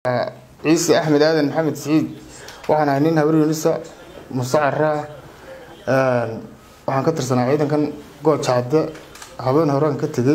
ciise axmed aadan maxamed siciid waxaan ahay nin habar yunisa mustacara waxaan ka tirsanaa ciidankan goojacade habeen horean ka tegey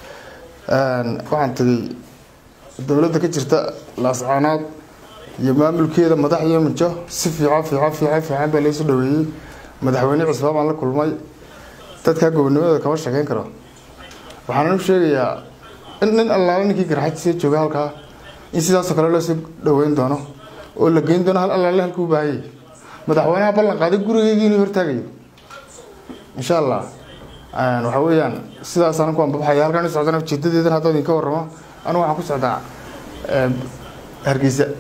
waxaan tegey dowladda ka jirta laascaanood iyo maamulkeeda madax iyo mijo si fiican fiican fiican fiican baa laysu dhaweeyey madaxweyne cisbaa baan la kulmay dadkaa gobonimada kama sheekeyn karo waxaan u sheegayaa in nin allaala ninkii garxajisa jooga halkaa in sidaasoo kale loosoo dhaweyn doono oo la geyn doono hal allaale halkuu baahayay madaxweynaha ballan qaaday gurigeygii inuu hortaagayo insha allah waxa weeyaan sidaasaan ku anbabaxaya halkaan u socdana ujeedadeedan haddoo idinka warramo anigu waxaan ku socdaa hargeysa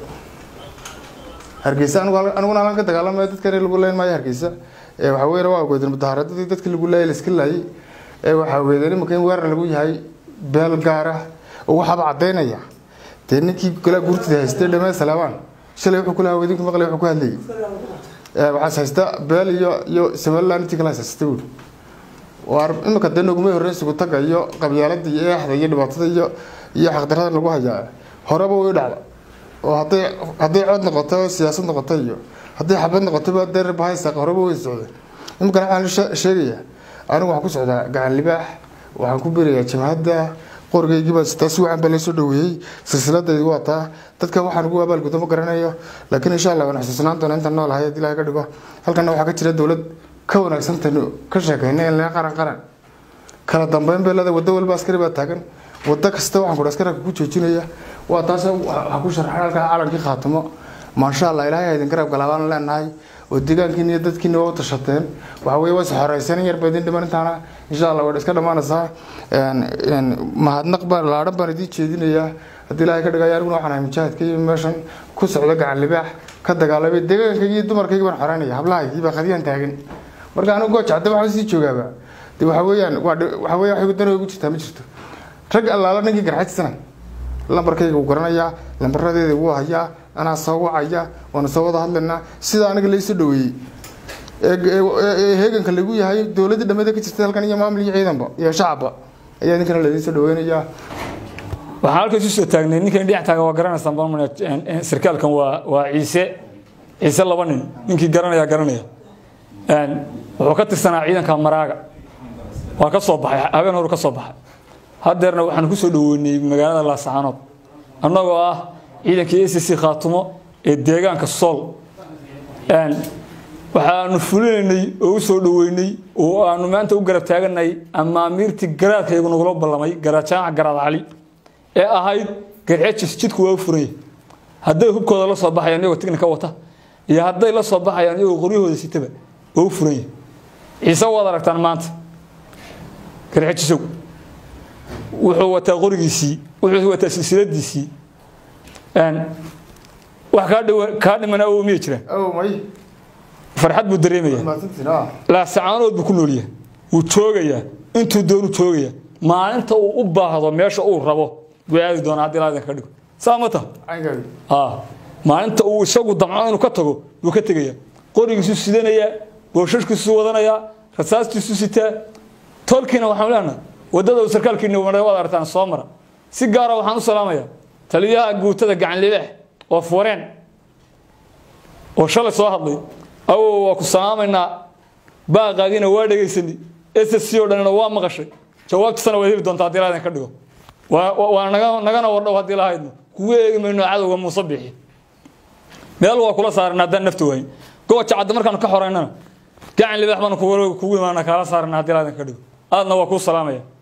hargeysa aniguna halkan ka dagaalamaya dadkan lagu leyn maayo hargeysa waxa weeyaan waa ogeedeen mudahaaradadii dadkii lagu laayay la iska laayay waxaa ogeedeen imanka in weerar lagu yahay beel gaara oo waxaaba caddaynaya dee ninkii golaa guurtida haystay dhamee salaabaan shalay wuxuu kula hawedinku maqlay wuxuu ku hadlayay waxaas haysta beel iyo iyo somaliland intii kala haysasta buuri waar iminka dee nogumay horreyn sugu taga iyo qabyaalada iyo eexda iyo dhibaatada iyo iyo xaqdarada lagu hayaa horeba way dhacda oo hadday hadday cod noqoto siyaasad noqoto iyo hadday xabad noqotoba dee bahaysa horeba way socdeen iminkana waxaan sheegayaa anigu waxaan ku socdaa gacan libaax waxaan ku berayaa jabhadda qorigaygiibaa sitaa si wacan baa laysoo dhaweeyey silsiladaydi waa taa dadka waxaan ugu abaalgudo ma garanayo laakiin insha allah waan xusuusnaan doona intaan nool ahay haddii ilahay ka dhigo halkana waxaa ka jira dowlad ka wanaagsantaynu ka sheekayna in laga qaran qaran kala dambeyn bay leedahay waddo walba askari baa taagan waddo kasta waxaan kudha askaraka ku joojinaya waa taas waxaa ku sharxan halkaa calankii khaatimo maasha allah ilaahay ha idin garab galaabaan leenahay oo deegaankiina iyo dadkiina waa u tashateen waxa weye waa isxoreysan yar ba idin dhiman intaana insha allah waa iska dhammaanaysaa mahadnaq baan laadhan baan idiin jeedinayaa haddii ilaahay ka dhigaya aniguna waxaan ahay mujaahidka iyo meeshan ku socda gacan libaax ka dagaalamay deegaankaygi iyo dumarkaygi baan xoreynaya hablahaygii baa qadiyaan taagan marka anigu goojacda waxaan sii joogaaba de waxa weeyaan waxa weya wax dan ugu jirtaa ma jirto rag allaala ninkii garxajisana lambarkayga wuu garanayaa lambaradeeda wuu hayaa anaa soo wacaya waana soo wada hadlaynaa sida aniga laysoo dhaweeyey heeganka lagu yahay dowladda dhamada ka jirta halkan iyo maamul iyo ciidanba iyo shacabba ayaa idinkana laydin soo dhaweynayaa waxaan halkaas usoo taagnay ninkan dhinac taagan waa garanaysaan baan sarkaalkan waa waa ciise ciise laba nin ninkii garanaya garanaya wuxuu ka tirsanaa ciidanka maraaga waa ka soo baxay habeen horu ka soo baxay haddeerna waxaan ku soo dhaweynay magaalada laasaxaanood annagoo ah ciidankii a c c khaatumo ee deegaanka sool waxaanu fulinaynay oo u soo dhaweynay oo aanu maanta u garab taaganay amaamiirtii garaadkaygu nagula ballamay garaadjaaca garaad cali ee ahayd garxejis jidku waa u furanya hadday hubkooda la soo baxayaan iyagoo tignika wata iyo hadday la soo baxayaan iyagoo qoryahooda sitaba waa u furanya ciise waad aragtaan maanta garxejisow wuxuu wataa qorigiisii wuxuu wataa silsiladiisii wax kaa dhimana oo miya jiraan farxad buu dareemaya laasacaanood buu ku noolyahay wuu joogayaa intuu doonu joogaya maalinta uu u baahdo meesha uu rabo buu aadi doonaa haddii laa idinka dhigo saa ma taha maalinta uu isagu damco inuu ka tago buu ka tegayaa qorigiisu sidanayaa booshashkiisu wadanayaa rasaastiisu sitaa tolkiina waxaan leenahay waddada uu sarkaalkiina maray waad aragtaan soo mara si gaara waxaan u salaamayaa taliyaha guutada gacan libaax oo fureen oo shalay soo hadlay awow waa ku salaamaynaa baaqaagiina waa dhegaysanay ss oo dhanina waa maqashay jawaabtiisana waad heli doontaa haddii laa ka dhigo waa nagana wardhow haddii lahaydno kugu eegi mayno cadowga muuse bixi meel waa kula saaran haddaan nafta waayin gooja cadda markaanu ka xoreynana gacan libaax baanu kugu imaana kaala saarana haddii laa ka dhigo aadna waa kuu salaamaya